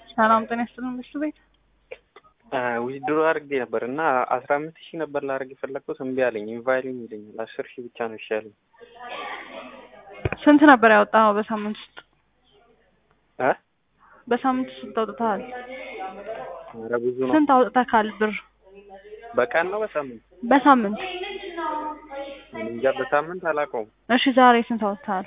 ሰላም ጤና ይስጥልን ምሽቱ ቤት ዊዝድሮ አድርጌ ነበር እና አስራ አምስት ሺህ ነበር ላደርግ የፈለግኩት እምቢ አለኝ። ኢንቫይሪንግ ይለኛል። አስር ሺህ ብቻ ነው ይሻለኝ። ስንት ነበር ያወጣኸው በሳምንት ውስጥ? እ በሳምንት ስንት አውጥተሃል? ኧረ ብዙ ነው። ስንት አውጥተካል ብር በቀን ነው በሳምንት? በሳምንት? እኔ እንጃ በሳምንት አላውቀውም። እሺ ዛሬ ስንት አውጥተሃል?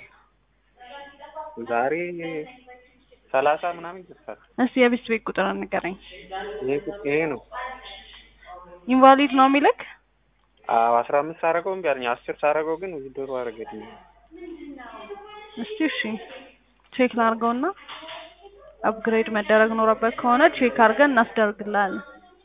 ዛሬ ሰላሳ ምናምን ይደርሳል። እስቲ የቤት ቤት ቁጥር ንገረኝ። ይሄ ቁጥ- ይሄ ነው። ኢንቫሊድ ነው የሚልክ? አዎ አስራ አምስት ሳደርገው እምቢ አለኝ። አስር ሳደርገው ግን ዊዝድሮ አደረገልኝ። እስቲ እሺ ቼክ ላድርገውና አፕግሬድ መደረግ ኖረበት ከሆነ ቼክ አድርገን እናስደርግልሃለን።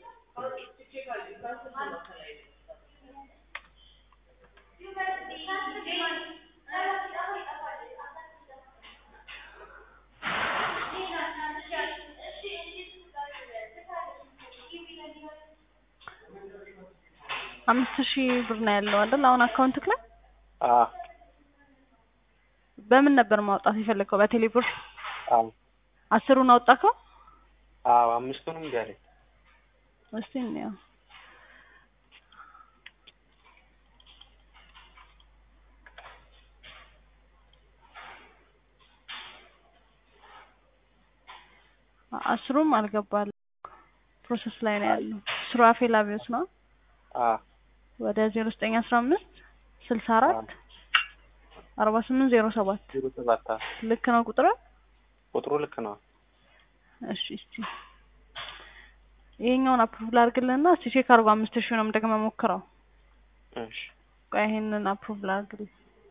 አምስት ሺህ ብር ነው ያለው አይደል? አሁን አካውንትክ ላይ አዎ በምን ነበር ማውጣት የፈለግከው? በቴሌ ብር አዎ አስሩን አውጣከው? አዎ አምስቱንም እምቢ አለኝ። እስቲ እንየው። አስሩም አልገባል ፕሮሰስ ላይ ነው ያለው። ሱራፌል አብዮት ነው አዎ ወደ ዜሮ ዘጠኝ አስራ አምስት ስልሳ አራት አርባ ስምንት ዜሮ ሰባት ዜሮ ሰባት አዎ። ልክ ነው ቁጥር? ቁጥሩ ልክ ነው። እሺ እስቲ ይሄኛውን አፕሩቭ ላድርግልህና እስቲ ቼክ አድርጎ አምስት ሺውንም ደግመህ ሞክረው። እሺ ቆይ ይሄንን አፕሩቭ ላድርግልህ።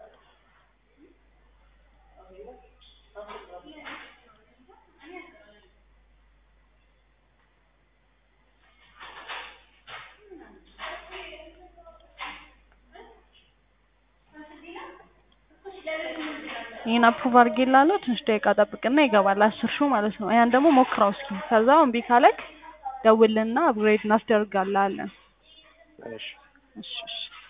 ይሄን አፕሩቭ አድርጌልሃለሁ። ትንሽ ደቂቃ ጠብቅና ይገባል። አስር ሺው ማለት ነው። ያን ደግሞ ሞክረው እስኪ። ከዛ እምቢ ካለክ ደውልና አፕግሬድ እናስደርጋለን። እሺ እሺ እሺ